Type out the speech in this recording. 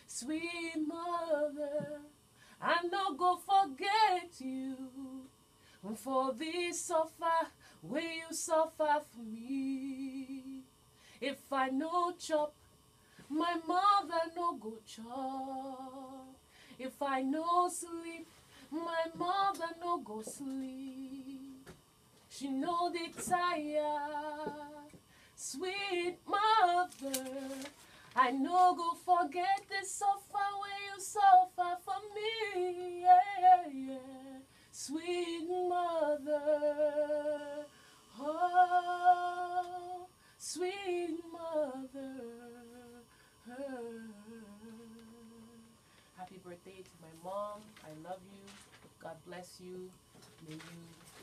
sweet mother. I no go forget you for this suffer where you suffer for me. If I no chop, my mother no go chop. If I no sleep, my mother no go sleep. She know the tired, sweet mother. I no go forget the suffer when you suffer for me. Yeah, yeah. Sweet mother. Oh, sweet mother. Happy birthday to my mom. I love you. God bless you. May you